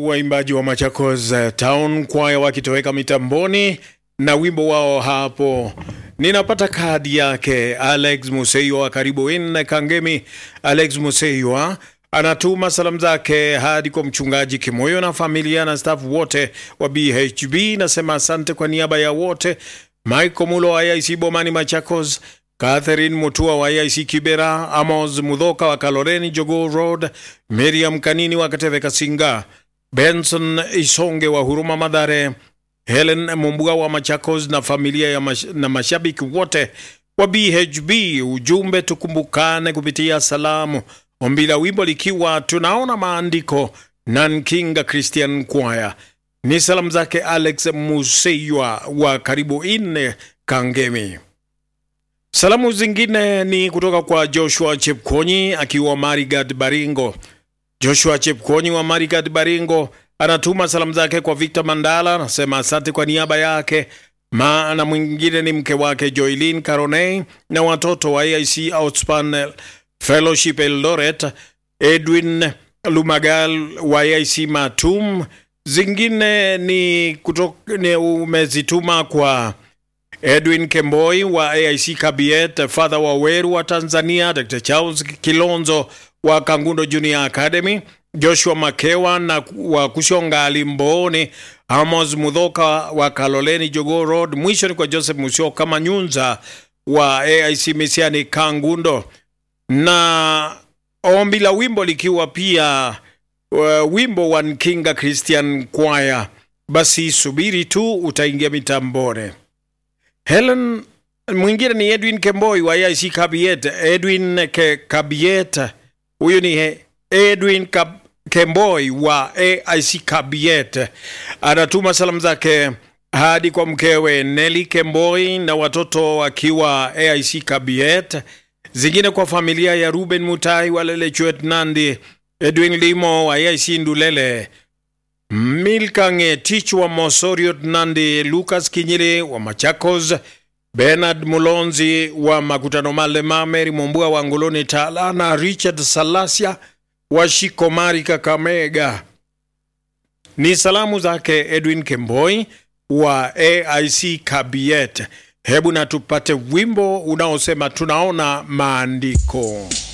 waimbaji wa Machakos Town Choir wakitoweka mitamboni na wimbo wao hapo. Ninapata kadi yake Alex Museiwa, karibu in Kangemi. Alex Museiwa anatuma salamu zake hadi kwa mchungaji Kimoyo na familia na staff wote wa BHB. Nasema asante kwa niaba ya wote. Michael Mulo wa IC Bomani Machakos, Catherine Mutua wa IC Kibera, Amos Mudhoka wa Kaloreni Jogoo Road, Miriam Kanini wa Kateve Kasinga, Benson Isonge wa Huruma Madhare, Helen Mumbua wa Machakos na familia ya mash, na mashabiki wote wa BHB. Ujumbe tukumbukane kupitia salamu. Ombi la wimbo likiwa tunaona maandiko Nankinga Christian Choir. Ni salamu zake Alex Museiwa wa karibu ine Kangemi. Salamu zingine ni kutoka kwa Joshua Chepkonyi akiwa Marigat Baringo. Joshua Chepkonyi wa Marigat Baringo anatuma salamu zake kwa Victor Mandala, anasema asante kwa niaba yake. Maana mwingine ni mke wake Joylin Caroney na watoto wa AIC Outspan Fellowship Eldoret, Edwin Lumagal wa AIC Matum. Zingine ni, kutoka, ni umezituma kwa Edwin Kemboi wa AIC Kabiet, Father wa Weru wa Tanzania, Dr. Charles Kilonzo wa Kangundo Junior Academy, Joshua Makewa na wa Kushonga Limboni, Amos Mudhoka wa Kaloleni Jogoo Road. Mwisho ni kwa Joseph Musyoka Manyunza wa AIC Misiani Kangundo, na ombi la wimbo likiwa pia uh, wimbo wa Nkinga Christian Choir. Basi subiri tu utaingia mitambone. Helen mwingine ni Edwin Kemboi wa AIC Kabiet. Edwin Ke Kabiet, huyu ni Edwin Kab Kemboi wa AIC Kabiet, anatuma salamu zake hadi kwa mkewe Nelly Kemboi na watoto wakiwa AIC Kabiet, zingine kwa familia ya Ruben Mutai wa Lelechuet Nandi, Edwin Limo wa AIC Ndulele, Milkange Tich wa Mosoriot Nandi, Lucas Kinyiri wa Machakos, Bernard Mulonzi wa Makutano Malema, Mary Mombua wa Ngoloni Tala na Richard Salasia wa Shikomari Kakamega. Ni salamu zake Edwin Kemboi wa AIC Kabiet. Hebu na tupate wimbo unaosema tunaona maandiko.